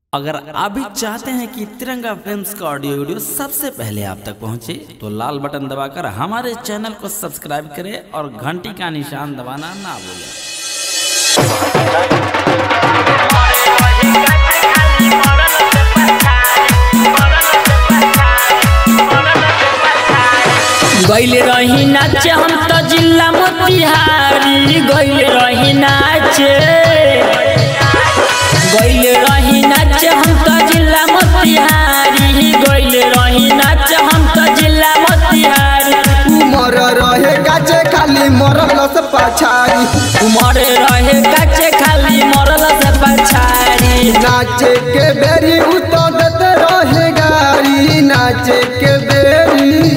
अगर आप भी चाहते हैं कि तिरंगा फिल्म्स का ऑडियो वीडियो सबसे पहले आप तक पहुंचे तो लाल बटन दबाकर हमारे चैनल को सब्सक्राइब करें और घंटी का निशान दबाना ना भूलें गैल रही नाचे हम तो जिला मोतिहारी गैल रही नाचे गैल रही नाचे हम तो जिला मोतिहारी गैल रही नाचे हम तो जिला मोतिहारी उमर रहे गाचे खाली मरल से पछाड़ी उमर रहे काचे खाली मरल से पछाड़ी नाचे के बेरी उतो देते रहे गाड़ी नाचे के बेरी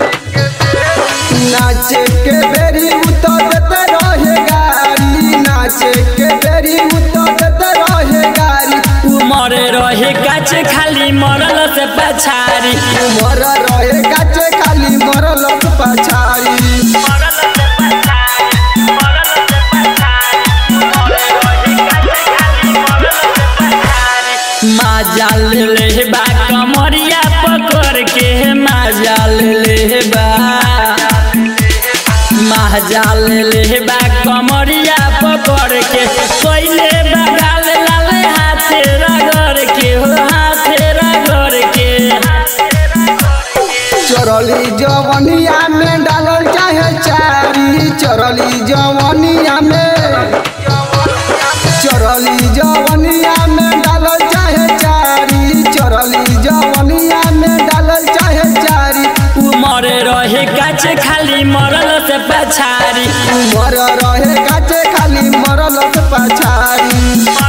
नाचे के बेरी उतो देते रहे गाड़ी नाचे के बेरी उतो देते रहे गाड़ी उमर रहे काचे खाली मरल से पछाड़ी उमर रहे गाचे खाली मरल से पछाड़ी माजाल ले बा कमरिया पकड़ के माजाल ले बा माजाल ले बा कमरिया पकड़ के कोइले बगाल लाल हाथे रगड़ के हो हाथे रगड़ के चरली जवनिया में डालल चाहे चारी चरली जवनिया में चरली जवनिया में डालल चाहे चारी चरली जवनिया में डालल चाहे चारी उमर रहे काचे खाली मरल से पछारी उमर रहे गाचे खाली मरल से पछारी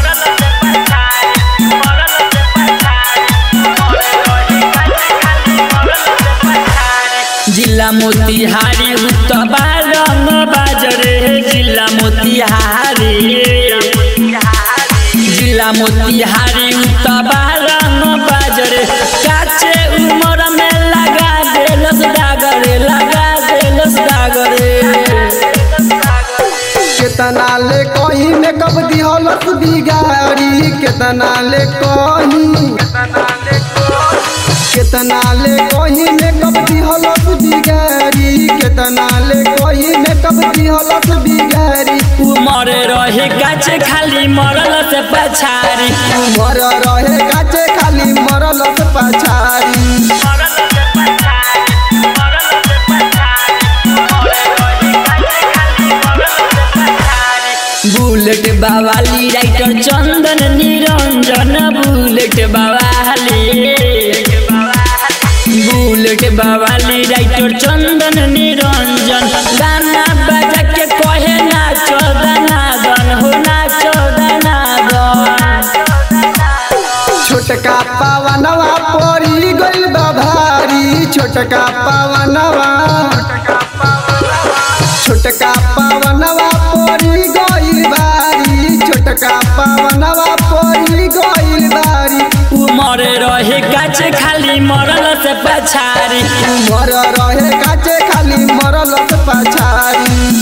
जिला मोतिहारी उत्तबा रंग बाजरे जिला मोतिहारी जिला मोतिहारी उत्तबा रंग बाजरे काचे उमर में लगा देलस डागरे लगा देलस डागरे केतना ले कहीं में कब दिहलस बिगाड़ी केतना ले कहीं केतना ले कहीं में कब दिहलस बिगाड़ी केतना ले कहीं में कब दिहलस बिगाड़ी उमर रहे काचे खाली मरल से पछारी उमर रहे गाचे खाली मरल से पछाड़ी बुलेट बावाली राइटर चंदन निरंजन बुलेट बावाली बुलेट बावाली राइटर चंदन निरंजन गाना बजा के कहे नाचो दनादन हो नाचो दनादन छोटका पावनवा पड़ी गइल बा भारी छोटका पावनवा छोटका पावनवा पड़ी गइल बारी छोटका पावनवा पड़ी गइल बारी उमर रहे काचे खाली मरल से पछारी उमर रहे गाचे खाली मरल से पछारी